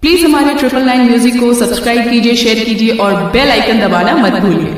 please हमारे triple nine music को subscribe कीजिए शेयर कीजिए और बेल आइकन दबाना मत भूलिए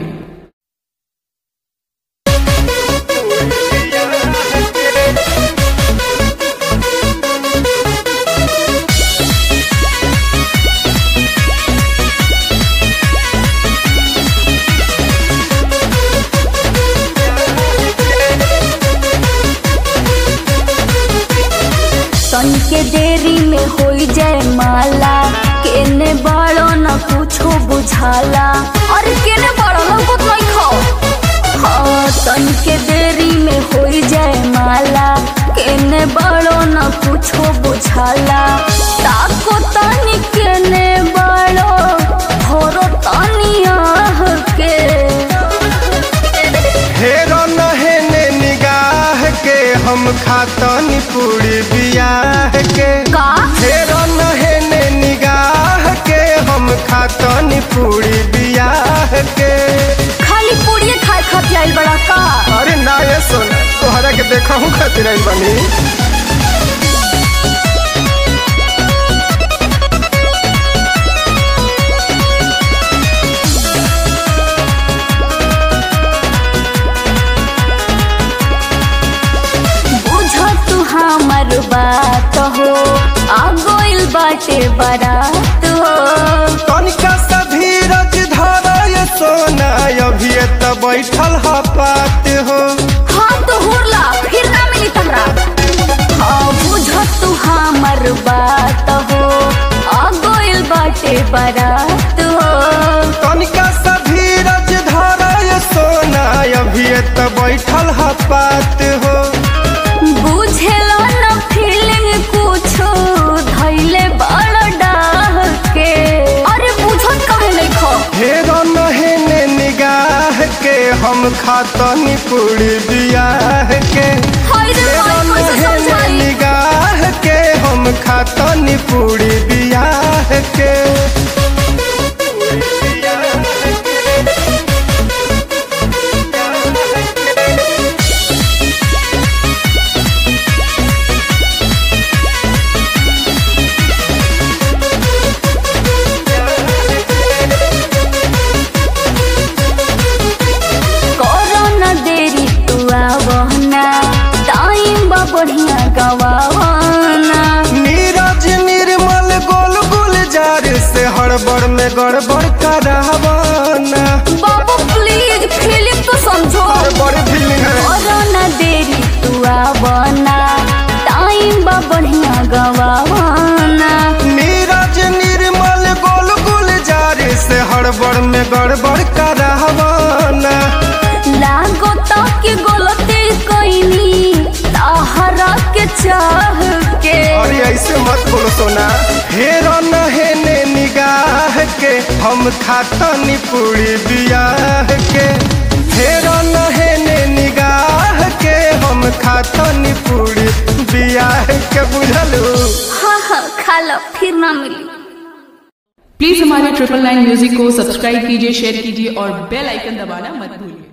सन के देरी में होई जाए माला केने बड़ो न कुछो बुझाला अरे केने बड़ो न कुछ नहीं खाओ हाँ सन के देरी में होई जाए माला केने बड़ो न कुछो बुझाला ताको तनी केने बड़ो भोरो तनी आह के हेरो नहेने निगाह के हम खातनी पूरी बियाह के का हेरो नहेने निगाह के हम खातनी पूरी बियाह के खाली पूड़िए खाए खातिर आइल बड़ा का अरे ना ये सुन तोहरा के देखा हूँ खातिर आई बनी बुझ तू हमर बात हो आ गइल बाटे बारात हो तनिका सा धीरज धर ये सोना अभी त बैठल ह पात हो हाँ तो हुरला फिर ना मिली तहरा हाँ बुझ तू हमर बात हो आ गइल बाटे बारात हो तनिका सा धीरज धर ये सोना अभी त बैठल ह पात हो बुझेला न फीलिंग कुछो धैले बड़ डाह के अरे बुझत काहे नहीं खो हेरो नहेने निगाह के हम खातनी पूरी बियाह के हाय रे हेरो हाय कैसे नहेने समझाई निगाह के हम खातनी पूरी बियाह के करो न देरी तू आवना टाइम बा बढ़िया गवाना नीरज निर्मल गोल गुलजार से हड़बड़ में गड़बड़ करावाना बाबू प्लीज फिल्म तो समझो हड़बड़ फीलिंग है करो न देरी तू आवना टाइम बा बढ़िया गवाना नीरज निर्मल गोल गुलजार से हड़बड़ में गड़बड़ करावाना लागो तक गलती कइनी ताहरा के चाह के अरे ऐसे मत बोलो सोना हेरो नहेने निगाह के हम खातनी पूरी बियाह के हेरो नहेने निगाह के हम खातनी पूरी बियाह के बुझलू हाँ हाँ खा लो फिर ना मिली प्लीज हमारे ट्रिपल नाइन म्यूजिक को सब्सक्राइब कीजिए शेयर कीजिए और बेल आइकन दबाना मत भूलिए